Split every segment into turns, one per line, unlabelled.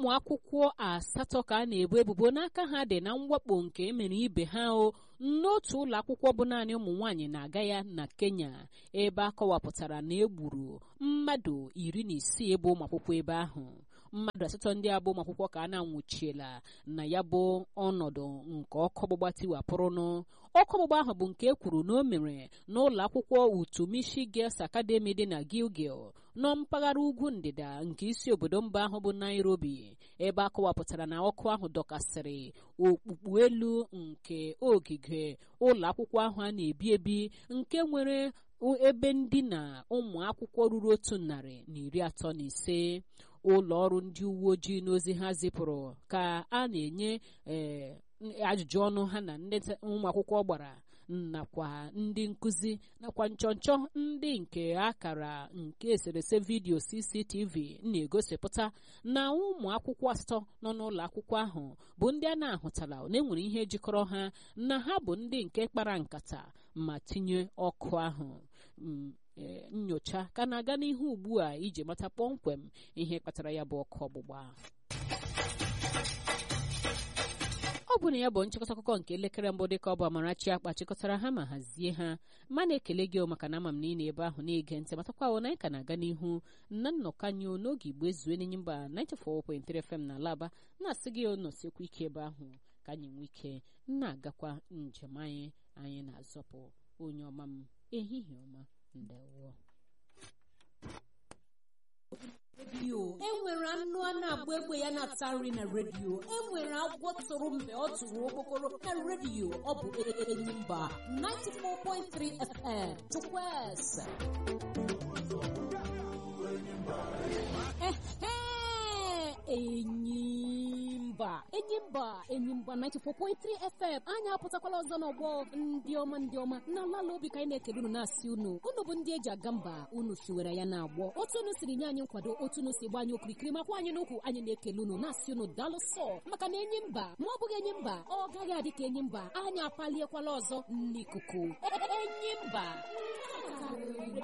ụmụ akwụkwọ asatọ ka a na-ebo ebubo n'aka ha dị na mwakpo nke emere ibe ha o n'otu ụlọ akwụkwọ bụ naanị ụmụ nwaanyị na-aga ya na Kenya ebe a kọwapụtara na egburu mmadụ iri na isii bụ ụmụ akwụkwọ ebe ahụ mmadụ asatọ ndị abụ ụmụ akwụkwọ ka a na-anwụchiela na ya bụ ọnọdụ nke ọkụ ọgbụgba tiwapụrụnụ ọkụ ọgbụgba ahụ bụ nke e kwuru na o mere n'ụlọ akwụkwọ Utumishi Girls Academy dị na Gilgil nọ mpaghara ugwu ndịda nke isi obodo mba ahụ bụ Nairobi ebe a kọwapụtara na ọkụ ahụ dọkasịrị okpukpu elu nke ogige ụlọ akwụkwọ ahụ a na-ebi ebi nke nwere ebe ndina ụmụ akwụkwọ ruru otu narị na iri atọ na ise ụlọ ọrụ ndị uwe ojii n'ozi ha zipụrụ ka a na-enye ee ajụjụ ọnụ ha na ndị ụmụ akwụkwọ gbara nakwa ndị nkụzi nakwa nchọnchọ ndị nke akara nke eserese vidiyo CCTV na-egosipụta na ụmụ akwụkwọ asatọ nọ n'ụlọ akwụkwọ ahụ bụ ndị a na-ahụtala na enwere ihe jikọrọ ha na ha bụ ndị nke kpara nkata ma tinye ọkụ ahụ nyocha ka na-aga n'ihu ugbu a iji mata kpọmkwem ihe kpatara ya bụ ọkụ ọgbụgba ọ bụ na ya bụ nchịkọta akụkọ nke elekere mbụ dịka ọ bụ Amarachi akpa chịkọtara ha ma hazie ha ma na-ekele gị maka na ama m niile ebe ahụ na-ege ntị matakwa na anyị ka na-aga n'ihu na nnọkọ anyị n'oge igbo ezue n'enyi mba 94.3 FM na Alaba na-asị gị nọsiekwa ike ebe ahụ ka anyị nwee ike na-agakwa njem anyị anyị na-azọpụ onye ọma m ehihie ọma ndewo
enwere anụ a na-agba egbe ya na-ata nri na redio enwere agwọ tụrụ mgbe ọ tụrụ okpokoro na redio ọ bụ enyi mba 94.3 FM chukwueze enyimba enyimba enyimba 94.3 FM anyị apụtakwala ọzọ n'ọgbọ ndị ọma ndị ọma na ala obi ka anyị na-ekele unu na-asị unu unu bụ ndị eji aga mba unu siwere ya na-agbọ otu unu siri nye anyị nkwado otu unu si gba anyị okirikiri makwa anyị n'ukwu anyị na-ekele unu na-asị unu daalụ sọ maka na enyi mba ma ọ bụghị enyi mba ọ gaghị adị ka enyi mba anyị apaliekwala ọzọ n'ikuku enyi mba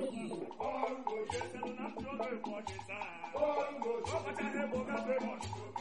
Bongo,